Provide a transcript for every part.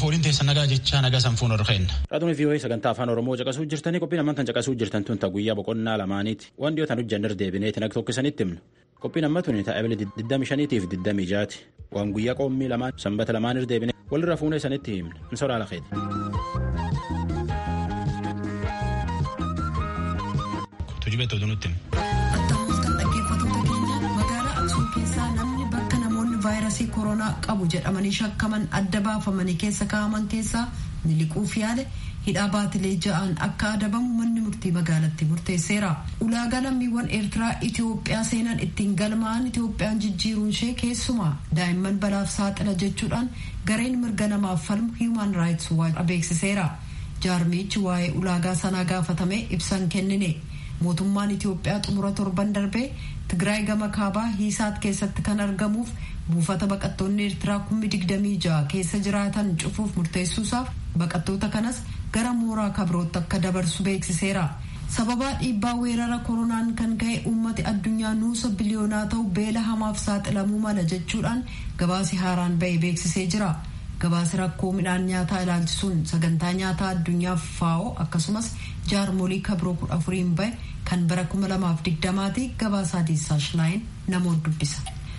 fooliin teessa nagaa jecha nagaa sanfuun horkeen. Raadiyoo VOA sagantaa afaan Oromoo caqasuu jirtanii qophiin ammaan caqasuu jirtan tun guyyaa boqonnaa lamaaniiti. Waan dhiyootaan hojjannar deebineeti naga tokkisanitti himnu. Qophiin amma tuni taa'ibili 25 fi 26 waan guyyaa qoommii lamaan sanbata lamaan irra deebine walirra fuunee sanitti himna. Inni soraa lafeeti. Tuujibee tootu nutti vaayirasii koronaa qabu jedhamanii shakkaman adda baafamanii keessa kaa'aman keessaa miliquuf yaale hidhaa baatilee ja'aan akka adabamu manni murtii magaalatti murteesseera. ulaagaa lammiiwwan eertiraa itiyoophiyaa seenan ittiin galmaa'an itiyoophiyaan jijjiiruun ishee keessumaa daa'imman balaaf saaxila jechuudhaan gareen mirga namaaf falmu hiiman raayits waach beeksiseera. jaarmichi waa'ee ulaagaa sanaa gaafatamee ibsan kennine. mootummaan itiyoophiyaa xumura torban darbee tigraay gama kaabaa hiisaat keessatti kan argamuuf buufata baqattoonni eertiraa kummi digdamii ja'a keessa jiraatan cufuuf murteessuusaaf baqattoota kanas gara mooraa kabirootti akka dabarsu beeksiseera. sababaa dhiibbaa weerara koronaan kan ka'e uummati addunyaa nuusa biliyoonaa ta'u beela hamaaf saaxilamuu mala jechuudhaan gabaasi haaraan ba'e beeksisee jira. gabaasi rakkoo midhaan nyaataa ilaalchisuun sagantaa nyaataa addunyaaf faa'oo akkasumas jaarmolii kabiroo kudha afuriin bahe kan bara kuma lamaaf digdamaati gabaasaa diissaash laayin namoota dubbisa.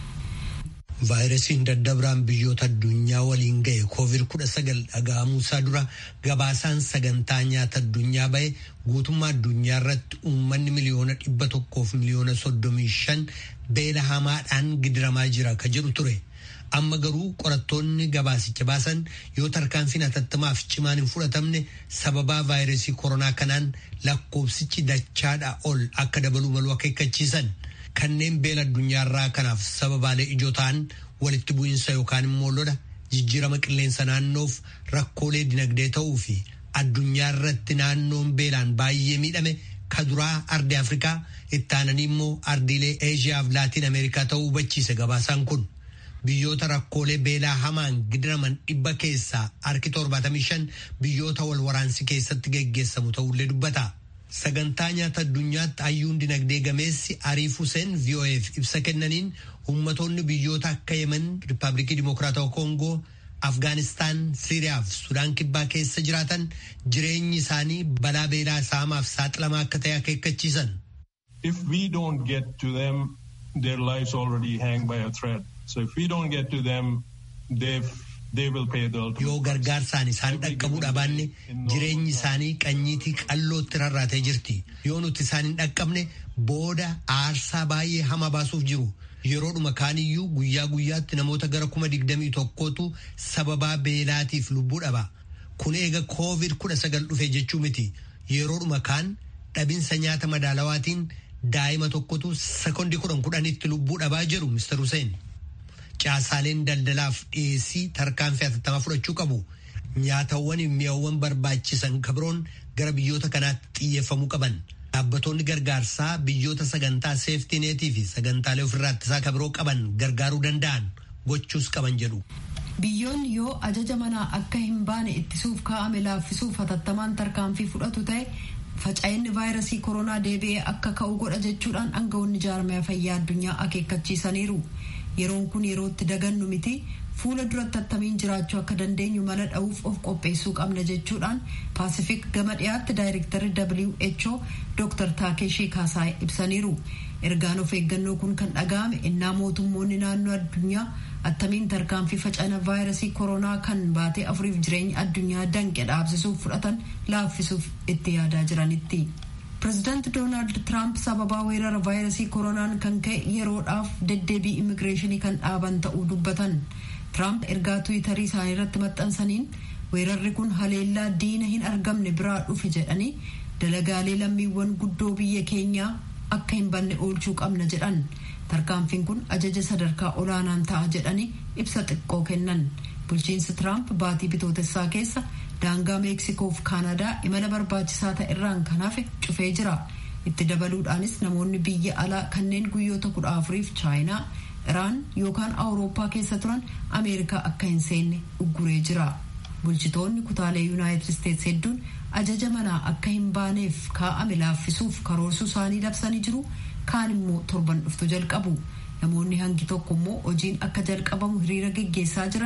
vaayirasiin daddabiraan biyyoota addunyaa waliin ga'e koovid kudha sagal dhaga'amuusaa dura gabaasaan sagantaa nyaata addunyaa bahe guutummaa addunyaa irratti uummanni miliyoona dhibba tokkoof miliyoona soddomii shan beela hamaadhaan gidiramaa jira ka jedhu ture. amma garuu qorattoonni gabaasicha baasan yoo tarkaanfiin hatattamaaf cimaan hin fudhatamne sababaa vaayirasii koronaa kanaan lakkoofsichi dachaadha ol akka dabaluu malu akeekkachiisan kanneen beela addunyaarraa kanaaf sababaalee ijoo ta'an walitti bu'iinsa yookaan immoo lola jijjiirama qilleensa naannoof rakkoolee dinagdee ta'uu fi addunyaa irratti naannoon beelaan baay'ee miidhame ka duraa ardii afrikaa ittaananii immoo ardiilee eeshiyaa fi laatiin ameerikaa ta'uu hubachiise gabaasaan kun. biyyoota rakkoolee beelaa hamaan gidiraman dhibba keessaa harki torbaatamii shan biyyoota wal waraansi keessatti geggeessamu ta'ullee dubbata. Sagantaa nyaata addunyaatti hayyuun dinagdee gameessi Ariif Hussein VOAf ibsa kennaniin ummatoonni biyyoota akka Yemen, Rippaabilikii Dimokiraatawaa Koongoo, Afgaanistaan, Siiriyaa fi Sudaan kibbaa keessa jiraatan jireenyi isaanii balaa beelaa saamaaf saaxilamaa akka ta'e akeekkachiisan. If we don't get to them, their lives already hang by a thread. So if we don't get to them, they've, they will pay the ultimate Yoo gargaarsaan isaan dhaqqabuu dhabaanne jireenyi isaanii qanyiitii qallootti rarraatee jirti. Yoo nuti isaan hin dhaqqabne booda aarsaa baay'ee hama baasuuf jiru. Yeroodhuma kaaniyyuu guyyaa guyyaatti namoota gara kuma digdamii tokkootu sababaa beelaatiif lubbuu dhaba. Kun eega koovid kudha sagal dhufe jechuu miti. Yeroodhuma kaan dhabinsa nyaata madaalawaatiin daa'ima tokkotu sekoondii kudhan kudhanitti lubbuu dhabaa jiru Mr. Hussein. Caasaaleen daldalaaf dhiyeessii tarkaanfii hatattamaa fudhachuu qabu. Nyaatawwan mi'awwan barbaachisan kabiroon gara biyyoota kanaatti xiyyeeffamuu qaban. Dhaabbattoonni gargaarsaa biyyoota sagantaa seeftineetii fi sagantaalee ofirraa ittisaa kabiroo qaban gargaaruu danda'an gochuus qaban jedhu. Biyyoonni yoo ajaja manaa akka hin baane ittisuuf kaa'ame laaffisuuf hatattamaan tarkaanfii fudhatu ta'e faca'inni vaayirasii koronaa deebi'ee akka ka'u godha jechuudhaan aangawoonni jaarmaya fayyaa addunyaa akeekkachiisaniiru. yeroon kun yerootti dagannu miti fuula duratti attamiin jiraachuu akka dandeenyu mala dha'uuf of qopheessuu qabna jechuudhaan paasifik gama dhiyaatti daayirektarri who dr taakeeshii kaasaay ibsaniiru ergaan of eeggannoo kun kan dhaga'ame innaa mootummoonni naannoo addunyaa attamiin tarkaanfii facana vaayirasii koronaa kan baatee afuriif jireenya addunyaa danqe dhaabsisuuf fudhatan laaffisuuf itti yaadaa jiranitti. pireezidaanti doonaald tiraamp sababaa weerara vaayirasii koronaan kan ka'e yeroodhaaf deddeebii immigireeshinii kan dhaaban ta'uu dubbatan tiraamp ergaa tuwitarii isaanii irratti maxxansaniin weerarri kun haleellaa diina hin argamne biraa dhufe jedhanii dalagaalee lammiiwwan guddoo biyya keenyaa akka hin banne oolchuu qabna jedhan tarkaanfiin kun ajaja sadarkaa olaanaan ta'a jedhanii ibsa xiqqoo kennan bulchiinsi tiraamp baatii bitootessaa keessa daangaa meeksikoo fi kaanadaa imala barbaachisaa ta'e irraan kan hafe cufee jira itti dabaluudhaanis namoonni biyya alaa kanneen guyyoota kudha afuriif chaayinaa iraan yookaan awurooppaa keessa turan ameerikaa akka hin seenne ugguree jira bulchitoonni kutaalee yuunaayitid isteetsi hedduun ajaja manaa akka hin baaneef kaa'ame laaffisuuf karoorsuu isaanii labsanii jiru kaan immoo torban dhuftu jalqabu namoonni hangi tokko immoo hojiin akka jalqabamu hiriira geggeessaa jiran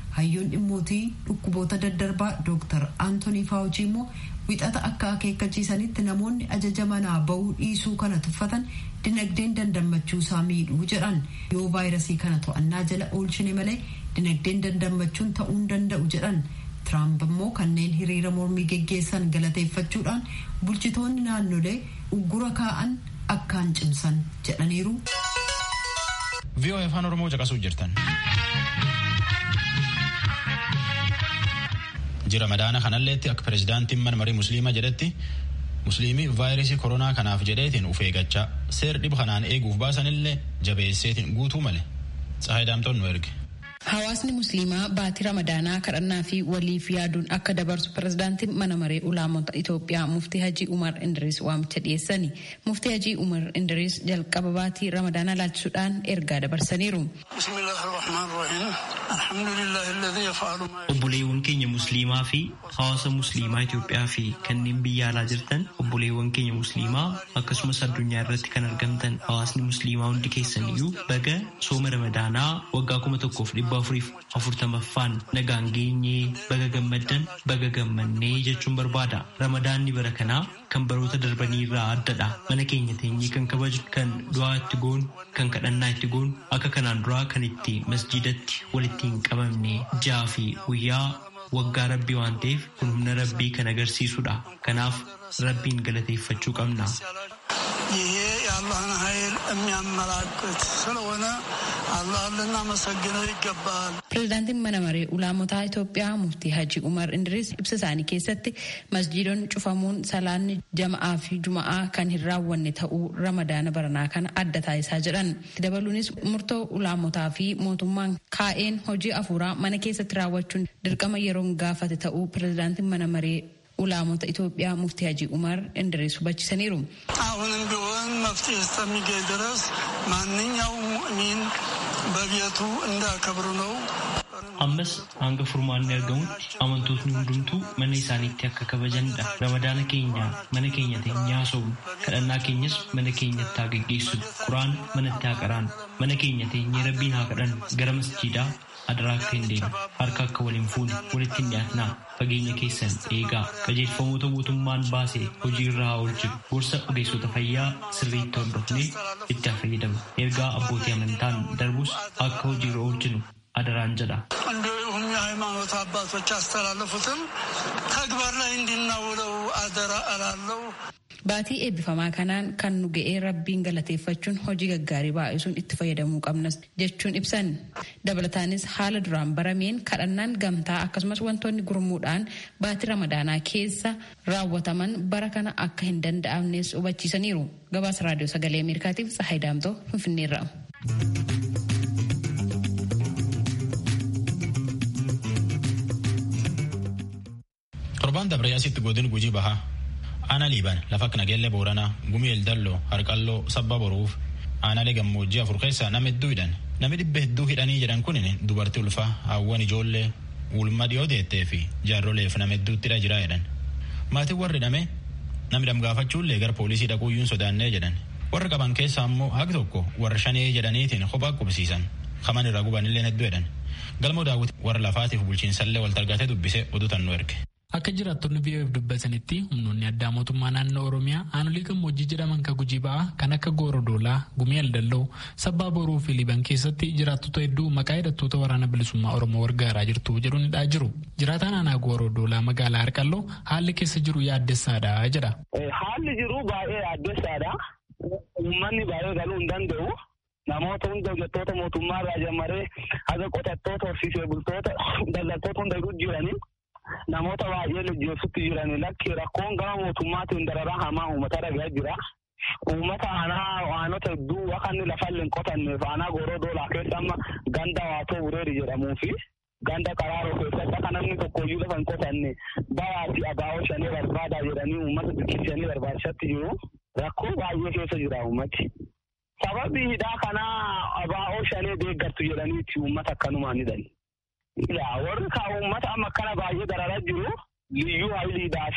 hayyoon dhimmootii dhukkuboota daddarbaa dooktar aantonii faawuchii immoo wixata akka akeekkachiisanitti namoonni ajaja manaa bahuu dhiisuu kana tuffatan dinagdeen dandammachuu isaa miidhuu jedhan yoo vaayirasii kana to'annaa jala oolchine malee dinagdeen dandammachuun ta'uu hin danda'u jedhan tiraamp immoo kanneen hiriira mormii geggeessan galateeffachuudhaan bulchitoonni naannolee uggura kaa'an akkaan cimsan jedhaniiru. VOA afaan Oromoo caqasuu jirtan. Jira madaana kanalleetti akka pirezidaantiin mana marii musliimaa jedhetti musliimii vaayirasii koronaa kanaaf jedheetiin uf eeggachaa seer dhiba kanaan eeguuf baasanillee jabeesseetiin guutuu male. Tsahaay Daamtoon nu erge. Hawaasni musliimaa baatii ramadaanaa kadhannaa fi waliif yaaduun akka dabarsu pirezidaantiin mana maree ulaamota Itoophiyaa muftii Hajii Umar Indiris waamicha dhiyeessani. Muftii Hajii Umar Indiris jalqaba baatii ramadaanaa laalchisuudhaan ergaa dabarsaniiru. Obboleewwan keenya musliimaa fi hawaasa musliimaa Itoophiyaa fi kanneen biyya alaa jirtan obboleewwan keenya musliimaa akkasumas addunyaa irratti kan argamtan hawaasni musliimaa hundi keessaniyyuu baga sooma ramadaanaa waggaa kuma tokkoof dhibba afuriif afurtamaffaan nagaan geenyee baga gammaddan baga gammannee jechuun barbaada ramadaanni bara kanaa kan baroota darbanii irraa addadha mana keenya teenyee kan kabaju kan du'aa itti goonu kan kadhannaa itti goonu akka kanaan duraa kan itti masjidatti walitti hin qabamne jaa fi guyyaa waggaa rabbii waan ta'eef kun humna rabbii kan agarsiisudha kanaaf rabbiin galateeffachuu qabna. ይሄ የአላህን ኃይል የሚያመላክት ስለሆነ አላህን ልናመሰግነው ይገባል። Pireezidaantiin mana maree ulaamotaa Itoophiyaa muftii Hajii Umar Indiris ibsa isaanii keessatti masjiidonni cufamuun salaanni jama'aa fi juma'aa kan hin raawwanne ta'uu ramadaana baranaa kana adda taasisaa jedhan. Dabaluunis murtoo ulaamotaa fi mootummaan kaa'een hojii afuuraa mana keessatti raawwachuun dirqama yeroon gaafate ta'uu pireezidaantiin mana maree ulaamota ኢትዮጵያ ሙፍቲ ሀጂ ኡመር እንድሪስ ሁባችሰኒሩ አሁንም ቢሆን መፍትሄ እስከሚገኝ ድረስ ማንኛውም ሙእሚን በቤቱ እንዳከብሩ ነው። ammas hanga furmaanni argamutti amantootni hundumtuu mana isaaniitti akka kabajanidha ramadaana keenya mana keenya teenyaa haa sobnu kadhannaa keenyas mana keenyatti haa geggeessu quraan manatti haa qaraanu mana keenya teenyee rabbiin haa kadhannu gara masjiidaa adaraa akka hin deemne harka akka waliin fuune walitti hin dhiyaatnaa fageenya keessan eegaa qajeelfamoota mootummaan baase hojii irra haa oolchinu gorsa ogeessota fayyaa sirriitti hordofnee itti haa fayyadamnu ergaa abbootii amantaan darbus akka hojii irra oolchinu አደራን ጀዳ እንዲሁም የሃይማኖት አባቶች ያስተላለፉትን ተግባር ላይ እንድናውለው አደራ እላለሁ። Baatii eebbifamaa kanaan kan nu ga'ee rabbiin galateeffachuun hojii gaggaarii baay'isuun itti fayyadamuu qabnas jechuun ibsan. Dabalataanis haala duraan barameen kadhannaan gamtaa akkasumas wantoonni gurmuudhaan baatii ramadaanaa keessa raawwataman bara kana akka hin danda'amnes hubachiisaniiru. Gabaasa raadiyoo sagalee Ameerikaatiif Tsahaay Daamtoo Finfinneerra. Torbaan dabree asitti godin gujii bahaa. Aanaa liiban lafa akka nageellee booranaa gumii eldalloo harqalloo sabba boruuf aanaalee gammoojjii afur keessaa nama hedduu hidhan namni dhibba hedduu hidhanii jedhan kun dubartii ulfaa hawwan ijoollee ulma dhiyoo deettee fi jaarroleef nama hedduutti hidha jiraa jedhan maatiin warri hidhame namni dhamgaafachuullee gara poolisii dhaquuyyuun sodaannee jedhan warra qaban keessaa ammoo haati tokko warra shanee jedhaniitiin kophaa qubsiisan kaman irra gubanillee hedduu jedhan galmoo daawwiti warra lafaatiif bulchiinsallee wal targaatee dubbisee oduu tannuu erge. Akka jiraattonni biyyaaf dubbatanitti humnoonni addaa mootummaa naannoo Oromiyaa aanolii gammoojjii jedhaman kan gujii ba'aa kan akka Goorodoolaa, Gumii Aldalloo, Sabbaa Boroo fi Liban keessatti jiraattota hedduu maqaa hidhattoota waraana bilisummaa Oromoo gargaaraa jirtu jedhuun hidhaa jiru. Jiraataan aanaa Goorodoolaa magaalaa Harqalloo haalli keessa jiru yaaddessaadha jedha. Haalli jiru baay'ee yaaddessaadha. Uummanni baay'ee galuu hin danda'u. Namoota hunda hojjettoota mootummaa irraa jammaree haga qotattoota horsiisee bultoota daldaltoota hunda jiranii. namoota baay'ee lojjeessutti jiran lakki rakkoon gama mootummaatiin dararaa hamaa uummata dhagaa jira. Uummata aanaa waanota hedduu akka inni lafa hin qotanneef aanaa goroo doolaa keessa amma ganda waatoo bureeri jedhamuu fi ganda qaraaroo keessatti akka namni tokkoyyuu lafa hin qotanne bayaati abaa'oo shanii barbaadaa jedhanii uummata bikkisanii barbaachisatti jiru. Rakkoo baay'ee keessa jira uummati. Sababii hidhaa kanaa abaa'oo shanii deeggartu jedhaniiti uummata akkanumaan hidhani. Yaa warri kaa uummata amma akkana baay'ee dararaa jiru liyyuu hayiliidhaa fi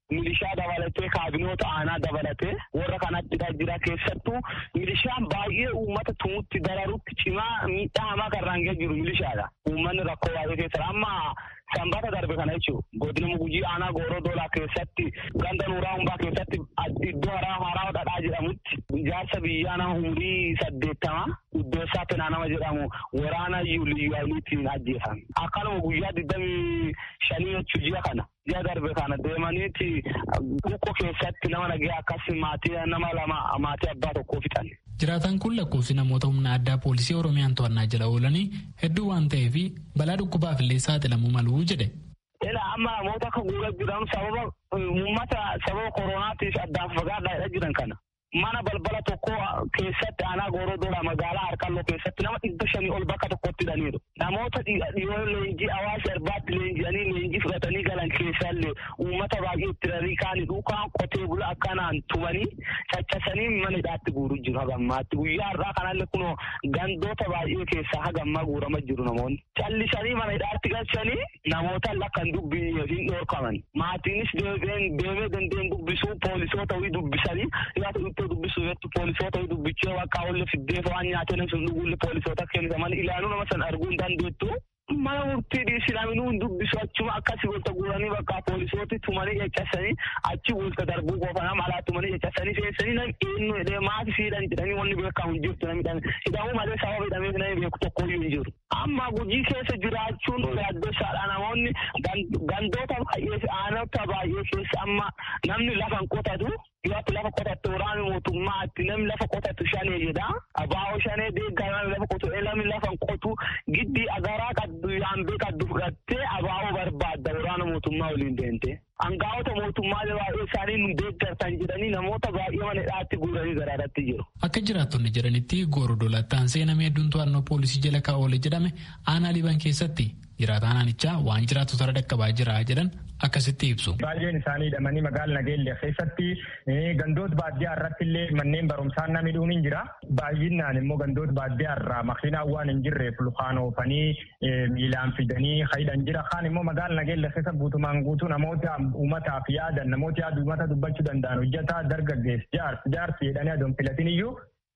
milishaa dabalatee kaabinoota aanaa dabalatee warra kanatti jira keessattuu milishaan baay'ee uummata tumutti dararutti cimaa miidhaa hamaa karraan ga'e jiru milishaadha. Uummanni rakkoo baay'ee keessa amma sanbata darbe kana jechuun godina gujii aanaa gooroo doolaa keessatti ganda nuuraa hundaa keessatti iddoo haraa haraa dhadhaa jedhamutti ijaarsa biyyaa nama umurii saddeettama iddoossaa penaa nama jedhamu waraana liyyaayitiin ajjeefame. Akkanuma guyyaa digdamii shanii jechuu ji'a kana. Ji'a darbe kana deemaniiti buqqo keessatti nama nagee akkas maatii nama lama maatii abbaa tokkoo fixan. Jiraataan kun lakkoofsi namoota humna addaa poolisii Oromiyaan to'annaa jala oolanii hedduu waan ta'eef balaa dhukkubaaf illee saaxilamuu maluu jedhe. Ila amma namoota akka guuraa jiran sababa uummata sababa koronaatiif addaan fagaadhaa jiran kana. Mana balbala tokko keessatti aanaa gooroo doolaa magaalaa harkalloo keessatti nama dhibba shanii ol bakka tokkotti hidhaniiru. Namoota dhiyoo leenjii hawaasa irbaatti leenji'anii leenjii fudhatanii galan keessallee uummata baay'ee itti rarii kaanii dhukaan qotee bula akkanaan tumanii caccasanii mana hidhaatti guuruu jiru hagammaatti. Guyyaa har'aa kanallee kunoo gandoota baay'ee keessaa hagammaa guurama jiru namoonni. Callisanii mana hidhaatti galchanii namoota lakkan dubbii hin dhoorkaman. Maatiinis deemee dandeen dubbisuu poolisoota wii dubbisanii ittoo dubbisu jettu poolisoota dubbichee waaqaa olle fiddeef waan nyaatee namni sun dhuguulle poolisoota kennisaman ilaaluu nama san arguu hin dandeettu. Mana murtii dhiisilaminuu hin dubbisu achuma akkasii walta guuranii bakka poolisooti tumanii caccasanii achi walta darbuu qofa nama alaa tumanii caccasanii seensanii nam eenyu jedhee maati siidhan jedhanii wanni beekamu hin jirtu namni hidhame hidhamuu malee sababa hidhameef namni beeku tokkoyyuu hin jiru. Amma gujii keessa jiraachuun yaaddeessaadha namoonni gandoota baay'ee aanota baay'ee keessa amma namni lafa hin qotatu Dhiyaatti lafa qotattu waraana mootummaatti namni lafa qotatu shanee jedha. Abaa'oo shanee deeggaa namni lafa qotu namni lafa hin qotu giddi agaraa qaddu yaambee qaddu fudhattee abaa'oo barbaadda waraana mootummaa waliin deemte. Angaa'ota mootummaa baay'ee isaanii nu deeggartan jedhanii namoota baay'ee mana hidhaatti guuranii garaadatti jiru. Akka jiraattonni jedhanitti gooroo dolattaan seenamee hedduun to'annoo poolisii jala kaa'oole jedhame aanaa liban keessatti jiraataan aanichaa waan jiraattu tara dhaqqabaa jira jedhan akkasitti ibsu. Baay'een isaanii hidhamanii magaala nageelle keessatti gandoota baadiyyaa irratti illee manneen barumsaa namni dhuun hin jira. Baay'inaan immoo gandoota baadiyyaa irraa makiinaan waan hin jirreef lukaan oofanii miilaan fidanii hidhan jira. Kaan immoo magaala nageelle keessa guutumaan guutuu namoota uummataaf yaadan namoota yaada uummata dubbachuu danda'an hojjetaa dargaggeessi jaarsi jaarsi jedhanii adoon filatin iyyuu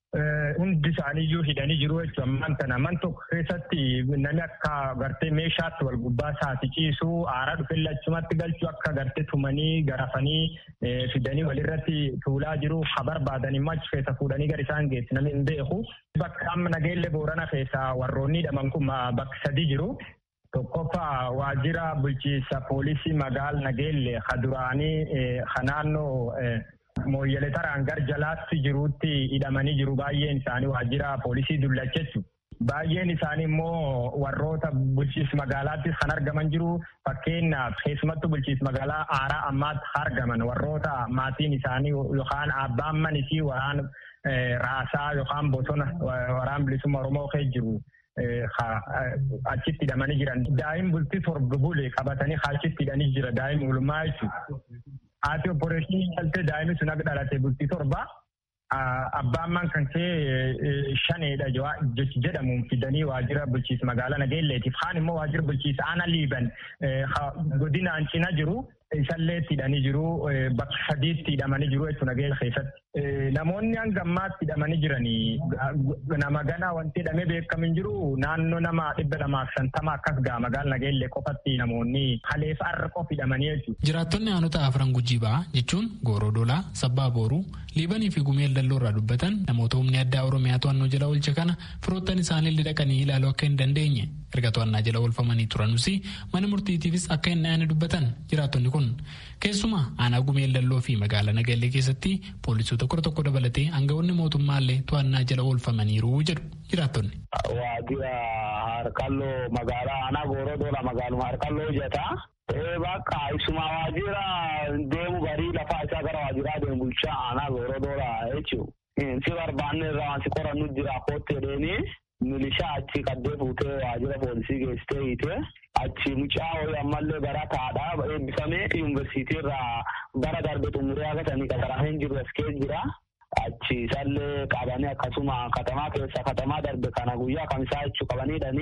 hundi isaaniiyyuu hidhanii jiru jechuudha. Ammaan kana man tokko keessatti namni akka gartee meeshaatti wal gubbaa isaati ciisuu aaraa dhufe lachumatti galchuu akka gartee tumanii garafanii fidanii walirratti tuulaa jiru ha barbaadan immoo achi keessa fuudhanii gara isaan geessu namni hin beeku. Bakka amma nageelle boorana keessa warroonni hidhaman kun bakka sadii jiru. Tokkoffaa waajjira bulchiinsa poolisii magaal nageelle ha duraanii ha naannoo mooyyalee taraan gar jalaatti jiruutti hidhamanii jiru baay'een isaanii waajjira poolisii dullacheessu. Baay'een isaanii immoo warroota bulchiinsa magaalaattis kan argaman jiru fakkeenyaaf keessumattuu bulchiinsa magaalaa aaraa ammaatti argaman warroota maatiin isaanii yookaan abbaan manisii waraan raasaa yookaan bosona waraan bilisummaa Oromoo keessa jiru. achitti hidhamanii jiran daa'im bultii torba bule qabatanii achitti hidhanii jira daa'im oolmaa jechuudha. Haati opporeeshinii galtee daa'imni sun akka dhalate bultii torba abbaan man kan kee shaneedha jedhamuun fidanii waajjira bulchiinsa magaalaa nageelleetiif kaan immoo waajjira bulchiinsa aana liiban godinaan cina jiru isallee hidhanii jiru bakka sadiitti hidhamanii jiru jechuudha nageenya keessatti. Namoonni hanga ammaatti hidhamanii jiranii nama ganaa wanti hidhamee beekamu hin jiru naannoo nama dhibba lamaaf shantama akkas gaa magaala nageellee qofatti namoonni haleef arra qof hidhamanii jechuudha. Jiraattonni aanota afran gujii ba'aa jechuun gooroo dolaa sabbaa booruu liibanii fi gumeel dalloo irraa dubbatan namoota humni addaa oromiyaa to'annoo jala oolche kana firoottan isaanii dhaqanii ilaaluu akka hin dandeenye erga to'annaa jala oolfamanii turanuus mana murtiitiifis akka hin dhaane dubbatan jiraattonni kun keessumaa aanaa gumeel dalloo fi magaalaa nageellee keessatti poolisoota kudha tokko dabalatee aangawoonni mootummaallee to'annaa jala oolfamaniiru jedhu jiraattonni. Waajjira harkalloo magaalaa aanaa gooroo dola magaaluma harkalloo hojjetaa. Bakka isuma waajjira deemu barii lafaa isaa gara waajjiraa deemu bulchaa aanaa gooroo dola jechuudha. Si barbaanne irraa waan si qorannu jira kootti jedheenii milishaa achi qaddee fuutee waajjira poolisii geessitee hiitee achi mucaa horii ammallee bara taadha eebbifamee yuunivarsiitii irraa bara darbe xumuree agatanii qaxaramee jiru as keessa jira. Achi isallee qabanii akkasuma katamaa keessa katamaa darbe kana guyyaa kamisaa jechuu qabanii hidhanii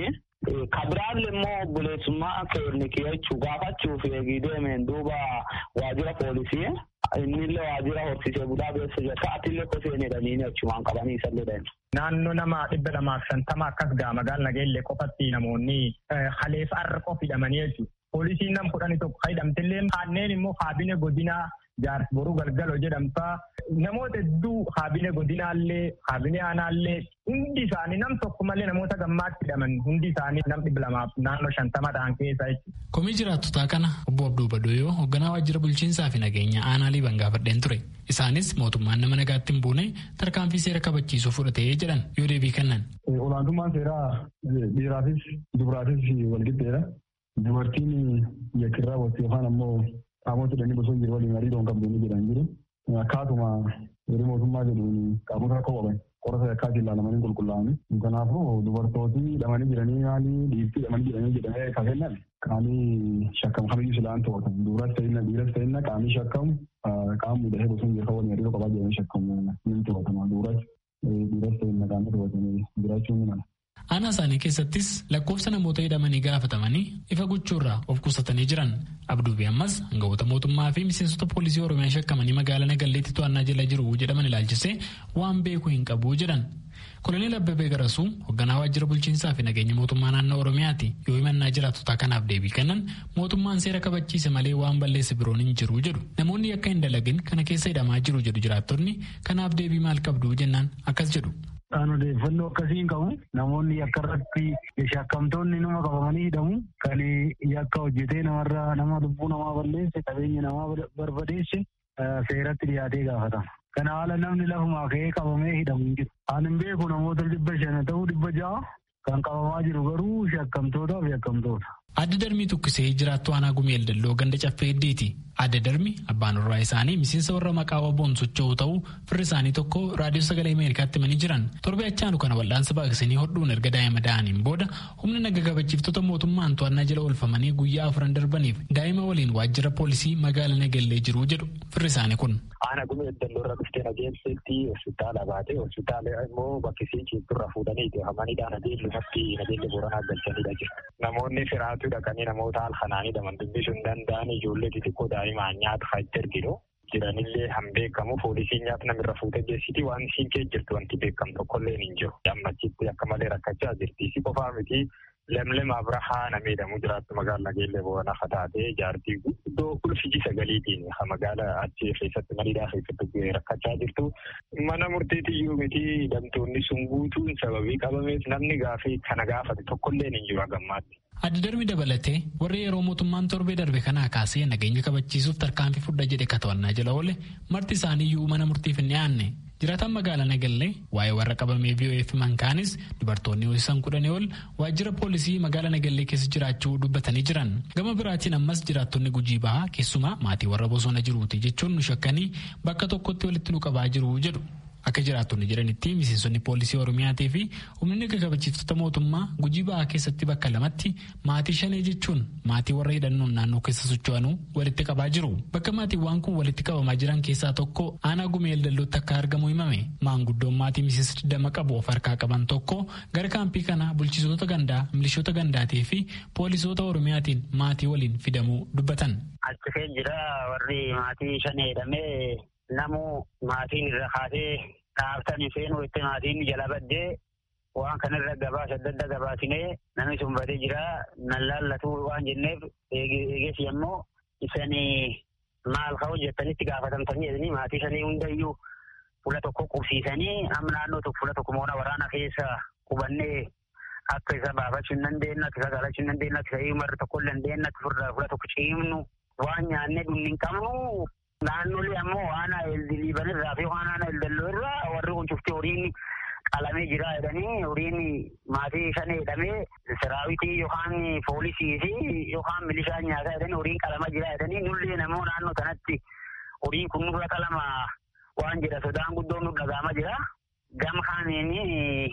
kabiraalle immoo obboleessummaa keenya kiyachuu gaafachuuf eegii deemeen duuba waajjira poolisii innillee waajjira horsiisee bulaa keessa jira sa'aatillee koseen jedhanii achumaan qabanii isallee dhan. Naannoo nama dhibba lamaaf shantama akkas gaa magaala nageellee qofatti namoonni haleef arra qof hidhamanii jechuudha. Poolisiin nam kudhanii tokko hidhamtillee kanneen immoo kaabine godinaa jaarsi boruu galgalo jedhamtaa namoota hedduu kaabine godinaallee kaabine aanaallee hundi isaanii nam tokko malee namoota gammaatti hidhaman hundi isaanii nam dhibba lamaaf naannoo shantama ta'an keessa jechuudha. Komii jiraattotaa kana obbo Abduu Badoyoo hoogganaa waajjira bulchiinsaa fi nageenya aanaalii bangaafadheen ture. Isaanis mootummaan nama nagaatti hin buune tarkaanfii seera kabachiisuu fudhatee jedhan yoo deebii kennan. Olaantummaan seeraa dhiiraafis dubaraafis walqixxeedha. Dubartiin yakkirraa watti yookaan ammoo qaamota hidhanii bosona jiru waliin hariiroon qabdu ni jedhan jiru. Akkaatuma yeroo mootummaa jedhuun qaamota rakkoo qaban qorata yakkaatiin ilaalamanii qulqullaa'anii. Kanaafuu dubartooti hidhamanii jiranii maali dhiirtii hidhamanii jiranii jedhamee kafennan qaamii shakkamu kamiyyuu silaan to'atan. Dubaras ta'inna dhiiras ta'inna qaamii shakkamu qaamni hidhatee bosona jiru waliin hariiroo qabaa jedhamee shakkamu ni to'atama. Dubaras dhiiras ta'inna qaamii to'atanii jiraachuu ni mala. Aanaa isaanii keessattis lakkoofsa namoota hidhamanii gaafatamanii ifa gochuurraa of qusatanii jiran. Abduubi ammas hangawoota mootummaa fi miseensota poolisii Oromiyaa shakkamanii magaalaa Nagalleetti to'annaa jala jiru jedhaman ilaalchisee waan beeku hin qabu jedhan. Koloneel Abbabee Garasuu hoogganaa waajjira bulchiinsaa fi nageenya mootummaa naannoo Oromiyaati yoo himannaa jiraattotaa kanaaf deebii kennan mootummaan seera kabachiise malee waan balleesse biroon hin jiru jedhu. Namoonni akka hin dalagin kana keessa hidhamaa jiru jedhu jiraattonni kanaaf deebii maal qabdu jennaan akkas jedhu. Kan odeeffannoo akkasii hin qabu namoonni yakka irratti shakkamtoonni nama qabamanii hidhamu kan yakka hojjetee namarraa nama lubbuu namaa balleesse qabeenya namaa barbadeesse seeratti dhiyaatee gaafatama. Kana haala namni lafumaa ka'ee qabamee hidhamu hin jiru. Ani hin beeku namoota dhibba shana ta'uu dhibba ja'a kan qabamaa jiru garuu shakkamtootaa fi yakkamtoota. Adda darbii tukkisee jiraattu aanaa gumeel dalloo ganda caffee heddiiti. Adda darbi abbaan warraa isaanii miseensa warra maqaa waboon socho'u ta'uu firri isaanii tokko raadiyoo sagalee Ameerikaatti himanii jiran. Torbe achaanu kana wal'aansa baaqsanii hodhuun erga daa'ima da'aniin booda humna naga kabachiiftota mootummaan to'annaa jala oolfamanii guyyaa afuran darbaniif daa'ima waliin waajjira poolisii magaalaa Nagallee jiru jedhu firri isaanii kun. Aanaa gumeel dalloo irra dhuftee nageelseetti hospitaala baate hospitaala immoo bakkisii ciibturra fuudhanii hamaniidhaan nageellumatti nageelle booranaa galchanidha jiru. Namoonni firaatu dhaqanii namoota halkanaanii dhaman dubbisuu hin danda'an ijoollee xixiqqoo daa'imaan nyaata fa'aa erginu. Jiranillee han beekamu poolisiin nyaata namirra fuutee geessiti waan isiin kee jirtu wanti beekamu tokkollee hin jiru. Ammachitti akka malee rakkachaa jirti. Si qofaa miti lemlem abrahaa namee jedhamu jiraattu magaalaa nageellee boona fataatee jaartii guddoo ulfiji sagaliitiin magaala achi keessatti maniidhaa keessatti rakkachaa jirtu. Mana murtiitiyyuu miti hidhamtoonni sun guutuun sababii qabameef namni gaafii kana gaafate tokkollee hin jiru hagammaatti. Adda darbi dabalatee warri yeroo mootummaan torbee darbe kanaa kaasee nageenya kabachiisuuf tarkaanfii fudha jedhe katawannaa jala oole marti isaaniiyyuu mana murtiif hin dhiyaanne. Jiraataan magaalaa Nagallee waa'ee warra qabamee VOF mankaanis dubartoonni ho'isan kudhanii ol waajjira poolisii magaalaa Nagallee keessa jiraachuu dubbatanii jiran. Gama biraatiin ammas jiraattonni gujii bahaa keessumaa maatii warra bosona jiruuti jechuun nu shakkanii bakka tokkotti walitti nu qabaa jiru jedhu. Akka jiraattonni jedhanitti miseensonni poolisii Oromiyaatii fi humni naga kabachiiftota mootummaa gujii ba'aa keessatti bakka lamatti maatii shanee jechuun maatii warra hidhannoon naannoo keessa socho'anuu walitti qabaa jiru. Bakka maatiiwwan kun walitti qabamaa jiran keessaa tokko aanaa gumeel dallootti akka argamu himame. Maanguddoon maatii miseensa digdama qabu of harkaa qaban tokko gara kaampii kana bulchitoota gandaa, milishoota gandaatii fi poolisoota Oromiyaatiin maatii waliin fidamuu dubbatan. Achi jira warri maatii shanee hidhamee namu maatiin irra kaasee dhaabtanii seenuu itti maatiin jala baddee waan kanarra gabaasa adda adda gabaasinee namni sun badee jira nan laallatu waan jenneef eeges yemmuu isanii maal ka'u jettanitti gaafatamtanii jedhanii maatii sanii hundayyuu fuula tokko qubsiisanii amma naannoo tokko fuula tokko moona waraana keessa qubannee akka isa baafachuu hin dandeenye akka isa galachuu hin dandeenye akka isa himarra tokko hin dandeenye akka fuula tokko ciimnu waan nyaannee dhumni hin qabnu Naannolee ammoo waan liiban irraa fi waan aanaa eldalloo irraa warri kun cufti horiin qalamee jira jedhanii horiin maatii shan jedhamee siraawitii yookaan poolisii fi yookaan milishaan nyaataa jedhanii horiin qalamaa jira jedhanii nullee namoo naannoo kanatti horiin kun nurra qalama waan jedha sodaan guddoon nu dhagaama jira. Gam kaaniin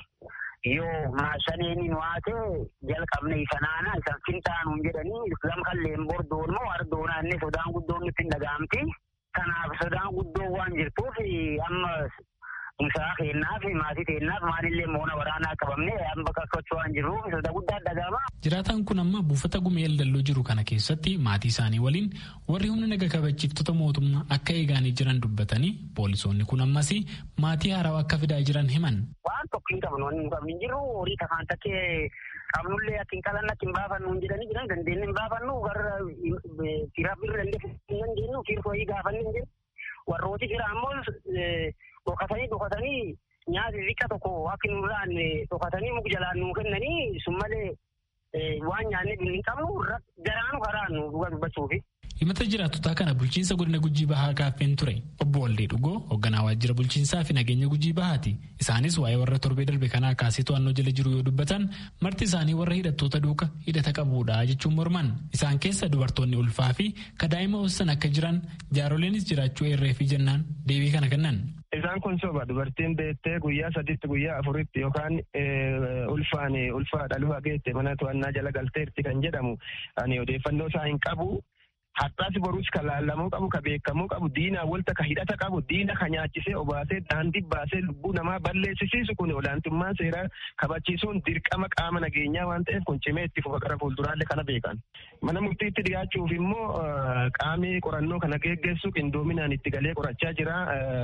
yoo maashaneeni nu haate jalqabne isanaana isan fintaanuun jedhanii gam kalleen bordoon moo ardoonaa inni sodaan guddoon nutti hin dhagaamti. Kanaaf sodaan guddoo waan jirtuuf amma musaa keennaaf maatii keennaaf maalillee moona waraanaa qabamne amma kakkachuu waan jirruuf soda guddaa dhaga'ama. Jiraataan kun amma buufata gumee dalloo jiru kana keessatti maatii isaanii waliin warri humna naga kabachiiftota mootummaa akka eegaanii jiran dubbatanii poolisoonni kun ammas maatii haarawaa akka fidaa jiran himan. Waan tokko hin qabnu waan hin qabnu hin jirru horii takkaan takkee qabnullee akka hin qalanne akka hin baafannu hin jedhanii jiran dandeenye hin baafannu warra firaaf birra dandeenye hin dandeenyu fiirtoo gaafanne hin jennu. warrooti jira ammoo dhokatanii dhokatanii nyaata xiqqa tokko akka nu irraan dhokatanii muka jalaan nuu kennanii sun malee waan nyaanne hin qabnu garaanu karaa nu dhuga dubbachuufi. himata jiraattotaa kana bulchiinsa godina gujii bahaa gaaffeen ture obbo Waldee Dhugoo hoogganaa waajjira bulchiinsaa fi nageenya gujii bahaati isaanis waa'ee warra torbee darbe kanaa kaasee to'annoo jala jiru yoo dubbatan marti isaanii warra hidhattoota duuka hidhata qabuudha jechuun morman isaan keessa dubartoonni ulfaa fi kadaa'ima hoossan akka jiran jaaroleenis jiraachuu eerree fi jennaan deebii kana kennan. Isaan kun soba dubartiin beettee guyyaa saditti guyyaa afuritti yookaan ulfaan ulfaa dhaluu hageette mana to'annaa jala galteerti kan jedhamu ani odeeffannoo isaa hin qabu. Har'aas boruus kan laallamuu qabu, kan beekamuu qabu, diinaa walta kan hidhata qabu, diina kan nyaachisee obaasee daandii baasee lubbuu namaa balleessisiisu kun olaantummaan seeraa kabachiisuun dirqama qaama nageenyaa waan ta'eef kun cimee itti fufa gara fuulduraalee kana beekan. Mana murtiitti dhiyaachuuf immoo qaamni qorannoo kana geggeessu qindoominaan itti galee qorachaa jira.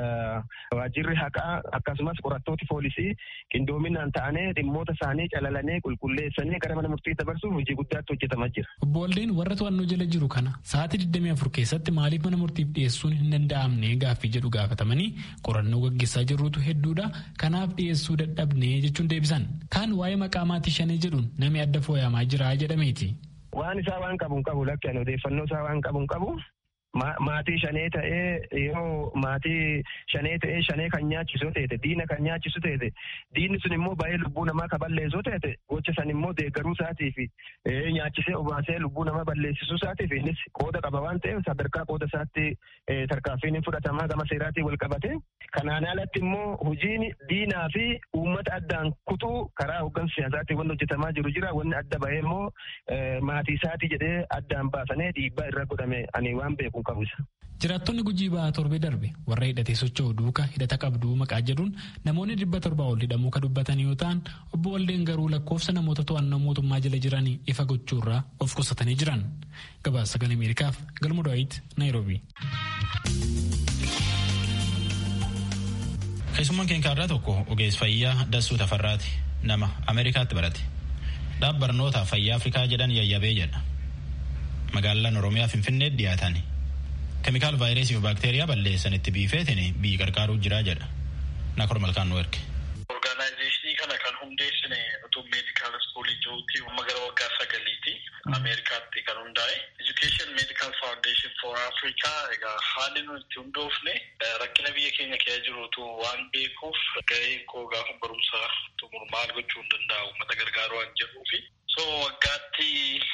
Waajjirri haqaa akkasumas qorattooti poolisii qindoominaan ta'anii dhimmoota isaanii calalanee qulqulleessanii gara mana murtii dabarsuuf hojii guddaatti hojjetamaa jira. Obbo Waldeen warra to'annoo jala jiru kana sa'aatii 24 keessatti maaliif mana murtiif dhiyeessuun hin danda'amne gaaffii jedhu gaafatamanii qorannoo gaggeessaa jirrutu hedduudha kanaaf dhiyeessuu dadhabne jechuun deebisan kaan waa'ee maqaa maatii shanii jedhuun namni adda fooyyamaa jira jedhameeti. Waan isaa waan qabu hin qabu lakkeen odeeffannoo isaa waan qabu hin qabu. maatii shanee ta'ee yoo maatii shanee ta'ee shanee kan nyaachisu ta'e diina kan nyaachisu ta'e diinni sun immoo baay'ee lubbuu namaa kan balleessu ta'e gocha san immoo deeggaruu isaatii fi nyaachisee obaasee lubbuu namaa balleessisuu isaatii fi innis qooda qaba waan ta'eef sadarkaa qooda isaatti tarkaanfiin fudhatamaa gama seeraatiin wal qabate kanaan alatti immoo hojiin diinaa fi uummata addaan kutuu karaa hooggansa siyaasaatiin wanni hojjetamaa jiru jira wanni adda bahee immoo maatii isaatii jedhee addaan baasanii dhiibbaa irra godhame ani waan beeku Jiraattonni gujii ba'aa torbee darbe warra hidhatee socho'u duuka hidhata qabduu maqaa jedhuun namoonni dhibba torbaa ol hidhamuu kan dubbatan yoo ta'an obbo Waldeen garuu lakkoofsa namoota to'annoo mootummaa jala jiranii ifa gochuurraa of qusatanii jiran. Gabaasa sagalee Ameerikaaf galma Daawit Naayiroobii. Keessummaan keenya irraa tokko ogeessa fayyaa Dassuu Tafarraati nama Ameerikaatti barate. Dhaab barnoota fayyaa Afrikaa jedhan yayyabee jedha. Magaalaan Oromiyaa Finfinneetti dhiyaatan keemikaal vaayirasii fi baakteeriyaa balleessan itti biifeetiin biyyi qarqaaruu jira jedha. Nakor malkaan nu erge. Orgaanaayizeeshinii kana kan hundeessine utuu meedikaal iskuulii jiruutti amma gara waggaa sagaliiti Ameerikaatti kan hundaa'e. Education Medical Foundation for Africa egaa haalli nuti itti hundoofne rakkina biyya keenya keessa jirutu waan beekuuf gaheen koo gaafa barumsa xumuru maal gochuu hin danda'u uummata gargaaruu waan jedhuufi. So waggaatti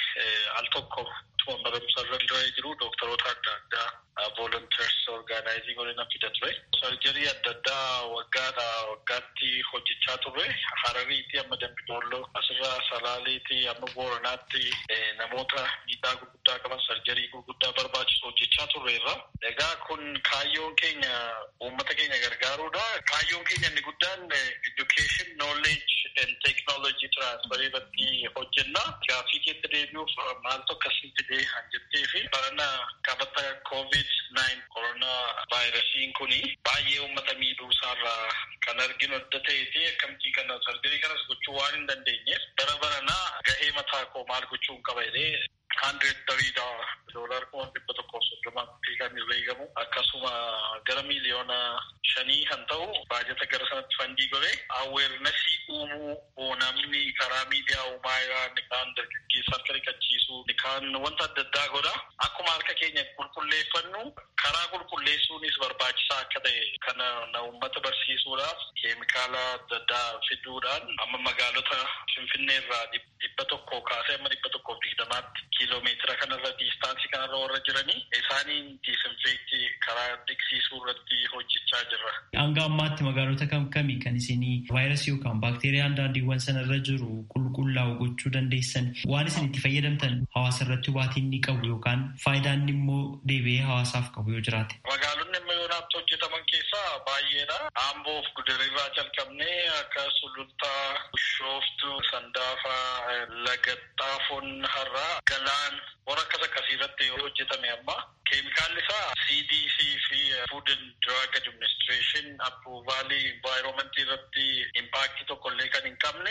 al tokko tuma barumsa irra jiru doktoroota adda addaa volunteers orgaanaayizii godina fida ture. Sarjarii adda addaa waggaadha waggaatti hojjechaa turre harariitti amma dambidolloo asirra salaaleetti amma booranaatti namoota miidhaa gurguddaa qaban sarjarii gurguddaa barbaachisu hojjechaa turreerra. Egaa kun kaayyoon keenya uummata keenya gargaaruudha. Kaayyoon keenya inni guddaan education knowledge and technology transfer irratti hojjenna. Gaaffii keessa deebi'uuf maaltu akkasitti dee han jettee fi barana qabata covid nine koronaa vaayirasiin kuni baay'ee uummata miidhuu isaarraa kan arginu adda ta'eeti akkamittii kana sarjarii kanas gochuu waan hin dandeenyeef bara baranaa gahee mataa koo maal gochuun qaba jedhee hundred tariidha doolar kuma dhibba tokkoof soddomaatti kan irra eegamu akkasuma gara miiliyoona shanii kan ta'u baajata gara sanatti fandii godhe aweernasii uumuu namni karaa miidiyaa uumaa irraa kaan dargaggeessaa akka riqachiisu kaan wanta adda addaa godha akkuma harka keenya qulqulleeffannu karaa qulqulleessuunis barbaachisaa akka ta'e kana na uummata barsiisuudhaaf keemikaala adda addaa fiduudhaan amma magaalota finfinnee irraa dhibba tokko kaasee amma dhibba tokkoof digdamaatti kiiloomeetira kanarra diistaansii kanarra warra jiranii isaaniin diisinfeektii karaa dhiqsiisuu irratti hojjechaa jirra. Hanga ammaatti magaalota kam kami kan isinii vaayirasii yookaan baakteeriyaan daandiiwwan sanarra jiru qulqullaa'u gochuu dandeessan waan isin itti fayyadamtan hawaasa irratti hubaatiin ni qabu yookaan faayidaan immoo deebi'ee hawaasaaf qabu yoo jiraate. Magaalonni immoo yoo yoonaatti hojjetaman keessaa baay'eedha. Amboof gudarirraa jalqabnee akka sulultaa, bishooftu, sandaafaa, lagaxxaafoon har'aa, galaan warra akkas akkasii irratti hojjetame amma. Keemikaalli isaa CDC fi Food and Drug Administration approvaalii environmentii irratti impaaktii tokkollee kan hin qabne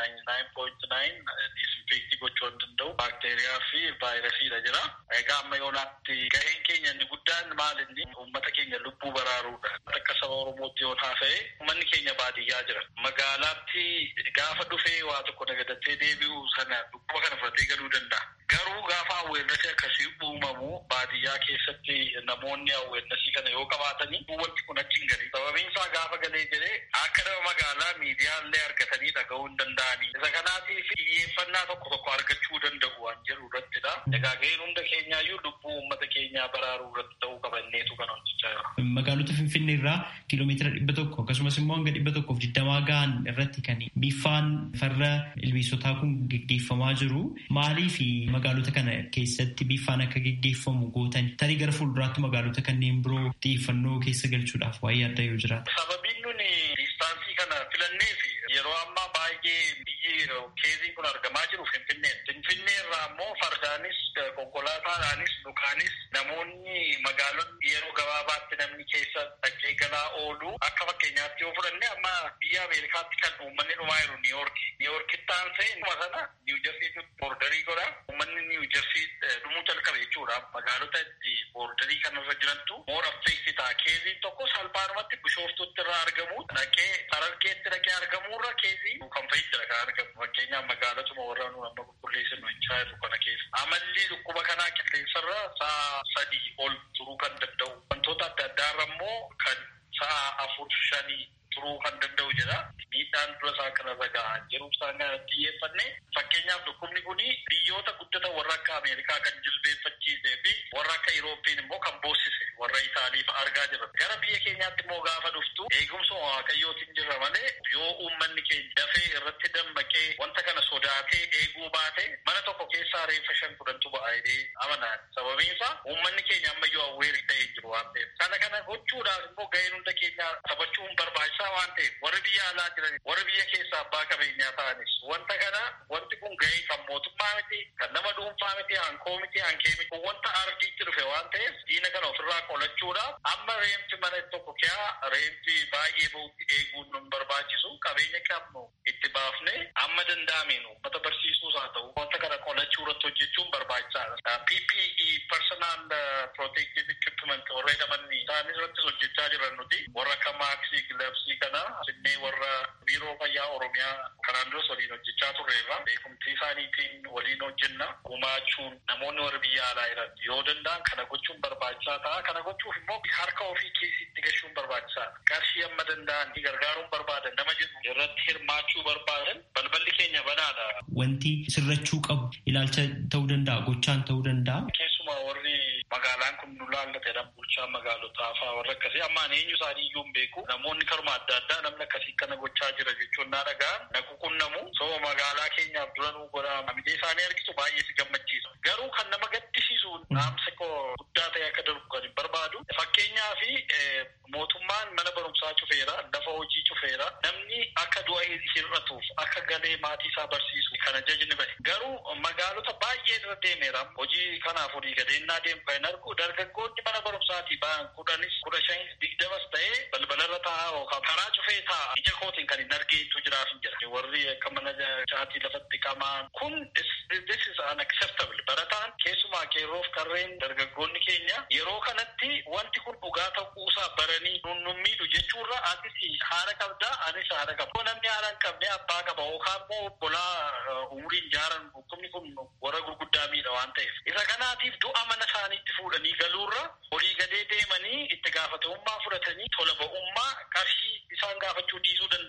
99.9 disinfektii gochuu hin danda'u baakteeriyaa fi vaayirasiidha jira. Egaa amma yoonaatti gaheen keenya inni guddaan maal inni uummata keenya lubbuu baraaruudha. Akka saba Oromootti yoon haasa'e uummanni keenya baadiyyaa jira. Magaalaatti gaafa dhufee waa tokko nagadatee deebi'u sana dhukkuba kana fudhatee galuu danda'a. Garuu gaafa awweernasii akkasii uumamu baadiyyaa keessatti namoonni awweernasii kana yoo qabaatanii wanti kun achi hin galii. Sababiin isaa gaafa galee jedhee akka nama magaalaa miidiyaallee argatanii dhaga'uu hin danda'anii. Isa kanaatiif xiyyeeffannaa tokko tokko argachuu danda'u waan jedhu irrattidha. Egaa gaheen hunda keenyaayyuu lubbuu uummata keenyaa baraaruu irratti ta'uu qabanneetu kan hojjechaa jira. Magaalota Finfinnee irraa kiiloomeetira dhibba tokko akkasumas immoo hanga dhibba tokkoof digdamaa gahan irratti kan biffaan farra ilbiisotaa kun geggeeffamaa jiru. Maaliif magaalota kana keessatti biffaan akka geggeeffamu gootan tarii gara fuulduraatti magaalota kanneen biroo xiyyeeffannoo keessa galchuudhaaf waa'ee adda yoo jiraata. Sababiin nuni diistaansii kana filannee fi yeroo ammaa baay'ee biyyi keeziin kun argamaa jiru Finfinnee. Finfinnee irraa immoo fardaanis konkolaataadhaanis dhukaanis namoonni magaalonni yeroo gabaabaatti namni keessa dhaqee galaa oolu akka fakkeenyaatti yoo fudhanne amma biyya Ameerikaatti kan uummanni dhumaa jiru Niiyorki. Niiyorkitti aansee dhuma sana Niiwujersiitti boordarii godha. Uummanni Niiwujersii dhumuu jalqabe jechuudha. Magaalota itti boordarii kanarra jirantu moor affeekti ta'a. Keeziin tokko salphaadhumatti bishooftutti irraa argamu dhaqee sarargeetti dhaqee argamuurra keezii kan fayyadara kan argamu. Fakkeenyaaf magaalotuma warra nu amma qulqulleessinu hin jirru kana keessa. Amalli dhukkuba kanaa qilleensarra sa'a sadii ol turuu kan danda'u. Wantoota adda addaarra immoo kan sa'a afur shanii turuu kan danda'u jedha. Miidhaan dura isaa kanarra gahaa jiru isaan kanatti xiyyeeffanne fakkeenyaaf dhukkubni kun biyyoota guddatan warra akka Ameerikaa kan jilbeeffachiisee fi warra akka Irooppii immoo kan boossise warra Itaaliif argaa jirra. Gara biyya keenyaatti immoo gaafa dhuftu eegumsa waaqayyootiin jirra malee yoo uummanni keenya dafee irratti dammaqee wanta kana sodaatee eeguu baate mana tokko keessaa reeffa shan kudhantu ba'a jedhee amanaan. Sababiin isaa uummanni keenya ammayyuu awweerii ta'ee jiru waan ta'eef. Kana kana gochuudhaaf immoo gaheen hunda keenyaa taphachuun barbaachisaa waan ta'eef warri biyya alaa jiran warri biyya keessaa abbaa qabeenyaa ta'anis wanta kana wanti kun gahee kan mootummaa miti kan nama dhuunfaa miti hankoo miti hankee miti wanta ardiitti dhufe waan ta'eef diina kana ofirraa qolachuudhaaf amma reemti mana tokko kiyaa reemti baay'ee bahutti eeguun nun barbaachisu qabeenya qabnu itti baafne amma danda'ameen uummata barsiisuus haa ta'u wanta kana qolachuu irratti hojjechuun barbaachisaadha. PPE personal protective equipment warra jedhaman isaanis irrattis hojjechaa jiran nuti warra akka maaksii gilabsii kana sinnee warra biiroo fayyaa oromiyaa kanaan duras waliin hojjechaa turreerra beekumtii isaaniitiin waliin hojjenna gumaachuun namoonni warra biyya alaa jiran yoo danda'an kana gochuun barbaachisaa ta'a kana gochuuf immoo harka ofii keessitti gashuun barbaachisaadha qarshii amma danda'an gargaaruun barbaadan nama jedhu irratti hirmaachuu barbaadan balballi keenya banaadha. Wanti sirrachuu qabu ilaalcha ta'uu danda'a gochaan ta'uu danda'a. Keessumaa warri magaalaan kun nu laallatedha bulchaa magaalotaa fa'aa warra akkasii ammaan eenyu isaanii iyyuu hin beeku namoonni karuma adda addaa namni akkasii kana gochaa jira jechuun naa dhagaa na quunnamu soo magaalaa keenyaaf dura nuu godha amidee isaanii argitu baay'ee si gammachiisa garuu kan nama gaddisiisu dhaamsa koo guddaa ta'e akka darbu kan hin barbaadu fakkeenyaa fi mootummaan mana barumsaa cufeera lafa hojii cufeera namni akka du'a hir'atuuf akka galee maatii isaa barsiisu kana jajni bahe garuu magaalota baay'ee irra deemeera hojii kanaaf olii gadeennaa deemu kan hin argu dargaggoonni mana barumsaatii ba'an kudhanis kudha shanis digdamas ta'ee balbalarra taa'aa yookaan karaa cufee taa'aa ija kootiin kan hin argeetu jiraaf hin jira warri akka mana caatii lafatti qamaan kun this is unacceptable barataan keessumaa qeerroof qarreen dargaggoonni keenya yeroo kanatti wanti kun dhugaa ta'uusaa baranii nun miidhu jechuurra atis haadha qabdaa anis haadha qaba namni haadha hin qabne abbaa qaba yookaan immoo obbolaa umuriin jaaran dhukkubni kun warra gurguddaa miidha waan ta'eef isa kanaatiif du'a mana isaaniitti fuudhanii galuurra olii gadee deemanii itti gaafatamummaa fudhatanii tola ba'ummaa qarshii isaan gaafachuu dhiisuu danda'a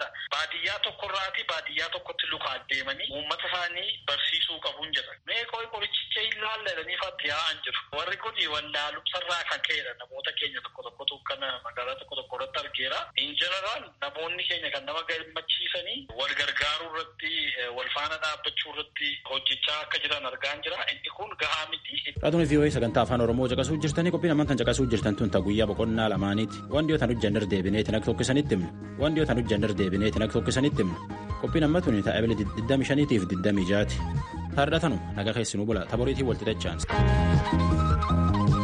baadiyyaa tokkorraati baadiyyaa tokkotti lukaan deemanii uummata isaanii barsiisuu qabuun jedhan. Mee qori qorichicha hin laalladanii fatti yaa'an jiru. Warri kun wallaalumsarraa kan ka'edha. Namoota keenya tokko tokkotu kan magaalaa tokko tokko irratti argeera. In jeneraal namoonni keenya kan nama gammachiisanii wal gargaaruu irratti wal faana dhaabbachuu irratti hojjechaa akka jiran argaan jira. Inni kun gahaa miti. Raadiyoo VOA sagantaa afaan Oromoo caqasuu jirtanii qophiin ammaan tan caqasuu jirtan tun guyyaa boqonnaa lamaaniiti. Waan dhiyootaan hojjannar deebineetiin akka tokkisanitti himna. Waan dhiyootaan hojjannar deebineetiin akka tokkisanitti himna. Qophiin amma tuni ta'a ebilee 25 fi 26 ti. Taardhatanu naga keessinuu bula taboriitii walxixachaan.